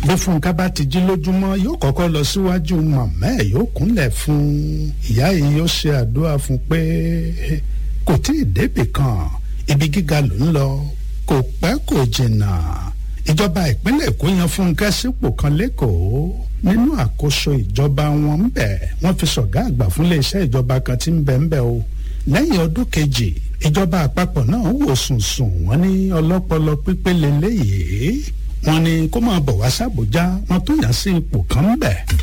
bí fúnkẹ́ bá ti jí lójúmọ́ yóò kọ́kọ́ lọ síwájú màmá ẹ̀ yóò kúnlẹ̀ fún ìyá yìí yóò ṣe àdúrà fún pé kò tí ì débì kan ibi gíga ló ń lọ kò pẹ́ kò jìnnà ìjọba ìpínlẹ̀ èkó yan fúnkẹ́ sípò kan lẹ́kọ̀ọ́ nínú àkóso ìjọba wọn ń bẹ̀ wọ́n fi ṣọ̀gá àgbà fún iléeṣẹ́ ìjọba kan tí ń bẹ̀ ń bẹ̀ o lẹ́yìn ọdún kejì ìjọba àpapọ̀ náà wò sùnsùn wọ́n ní ọlọ́pọlọ pípé lélẹ́yìí wọ́n ní kó máa bọ̀ wá sábòjá wọ́n tó yàn sí ipò kan ń bẹ̀.